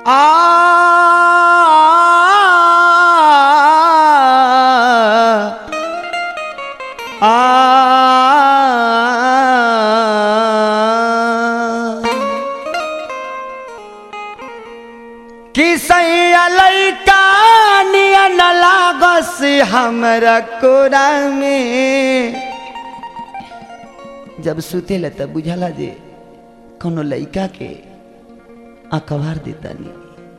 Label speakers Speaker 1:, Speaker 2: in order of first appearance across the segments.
Speaker 1: किसैया लैका नियन लागस हमरा कोरा में जब सुतेला तब बुझाला जे कोनो लइका के अखबार देतानी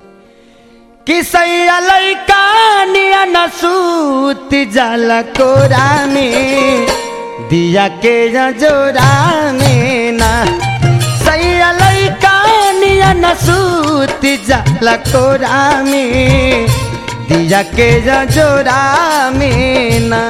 Speaker 1: किसैया लैका नियन सूत जाला कोरा में दिया के जोरा में ना सैया लैका नियन सूत जाला कोरा में दिया के जोरा में ना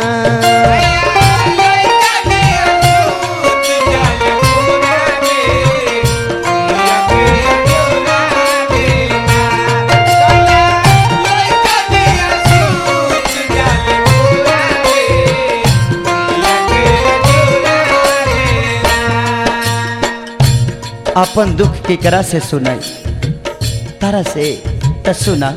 Speaker 1: अपन दुख केकरा से सुनाई तारा से त सुना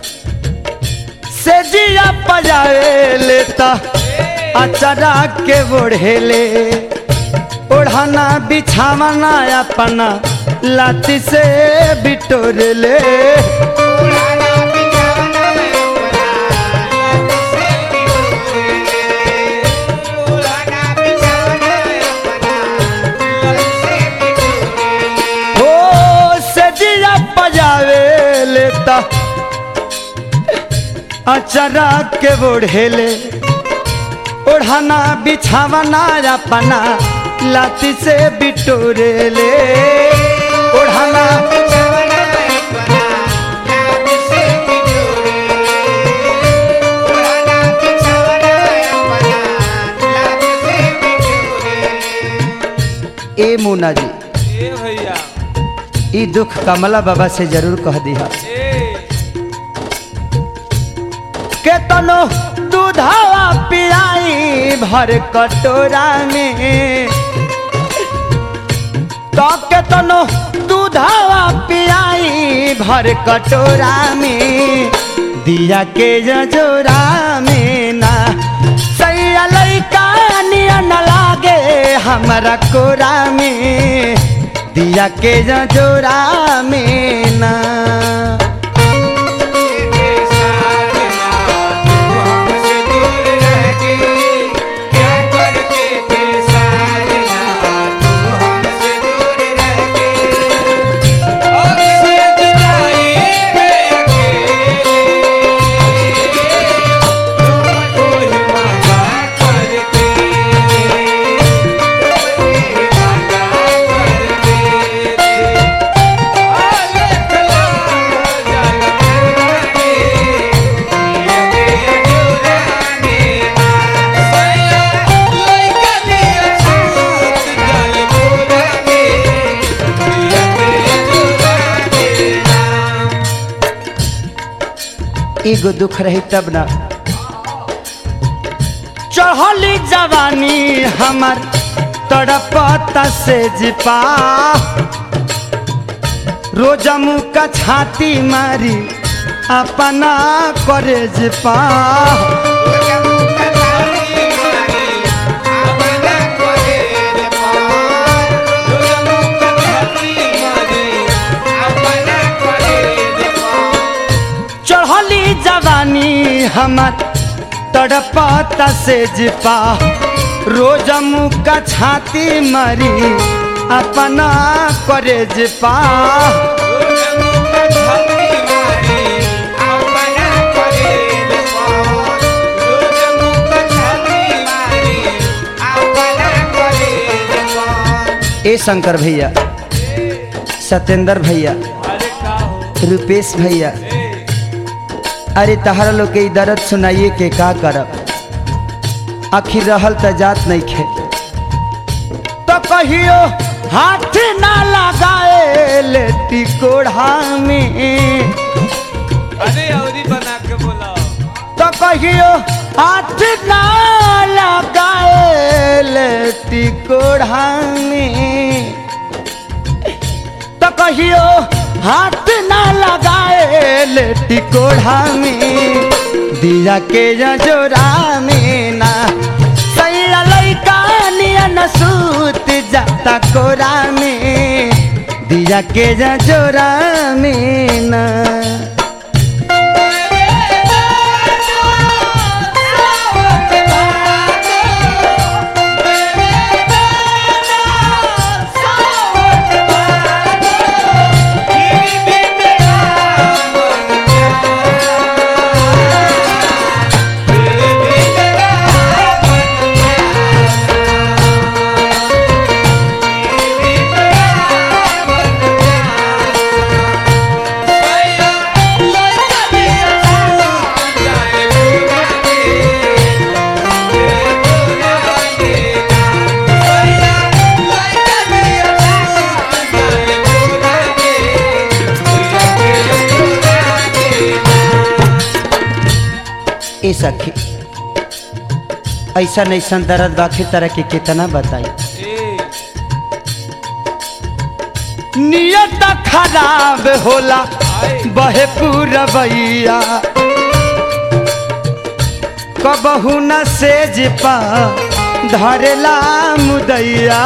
Speaker 1: से जिया पजाए लेता अचरा के बोढ़ेले ओढ़ाना बिछावना अपना लाती से बिटोर ले हो से जिया पजावे लेता अचरा के बोढ़ेले ओढ़ाना बिछावना अपना लाती से बिटोरे ले ओढ़ाना ए मुना जी
Speaker 2: ए भैया
Speaker 1: ई दुख कमला बाबा से जरूर कह दिया
Speaker 2: ए
Speaker 1: के तनो दूधावा पिलाई भर कटोरा में तो के तनो दूधावा पिलाई भर कटोरा में दिया के जजोरा में ना सैया लैका नियन लागे हमारा कोरा में दिया के जजोरा में ना एगो दुख रही तब ना चढ़ली जवानी हमर तड़पता से जिपा रोजमू का छाती मारी अपना करे जिपा चढ़ली जवानी हमर तड़पता से जिपा रोजमू का छाती मरी अपना करे जिपा ए शंकर भैया सत्येंद्र भैया
Speaker 2: अरे का हो
Speaker 1: रुपेश भैया
Speaker 2: ए
Speaker 1: अरे तहरा लोग के ई दर्द सुनाइए के का करब आखिर रहल त जात नहीं खे तो कहियो हाथ ना लगाए लेटी कोढ़ा में
Speaker 2: अरे औरी बना के बोला
Speaker 1: तो कहियो हाथ ना लगाए लेटी कोढ़ा में तो कहियो हाथ ना लगाए लेटी कोढ़ा में दिया के जोरा में ना सैया लैका नियन सूत जाता कोरा में दिया के जोरा में ना ए सखी ऐसा ऐसा दर्द बाकी तरह के कितना बताई नियत खराब होला बहे पूरबैया कबहू न सेज पा धरेला मुदैया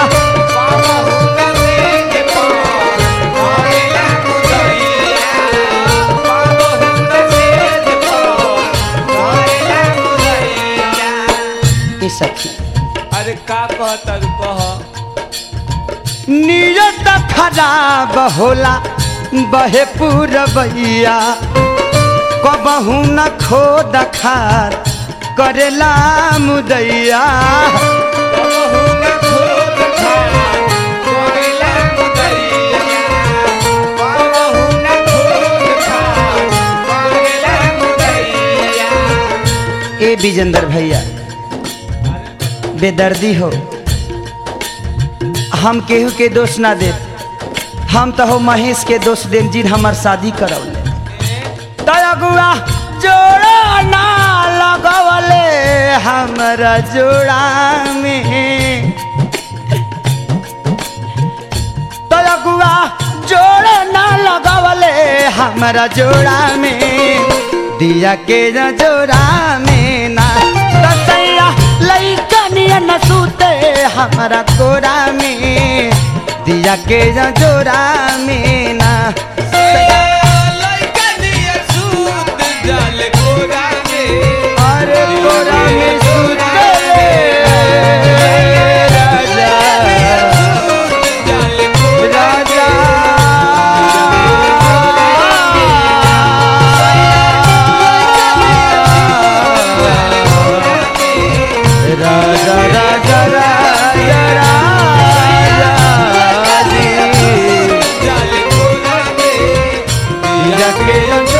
Speaker 1: ए सखी
Speaker 2: अरे का कहता रू कह
Speaker 1: नियत खराब होला बहे पूरबैया कबहू न खो दखार करेला मुदैया ए विजेंद्र भैया बेदर्दी हो हम केहू के दोष ना दे हम तो हो महेश के दोष दे जिन हमार शादी करौले तयगुआ जोड़ा ना लगवले हमरा जोड़ा में तयगुआ जोड़ा ना लगवले हमरा जोड़ा में दिया के न जोड़ा में ना तसैया लइकनिया न सूते हमरा कोरा में दिया के न जोड़ा में ना अरे कोरा में सूते राजा राजा राजा राजा राजा राजा जी
Speaker 2: जाले कोरा में
Speaker 1: जाके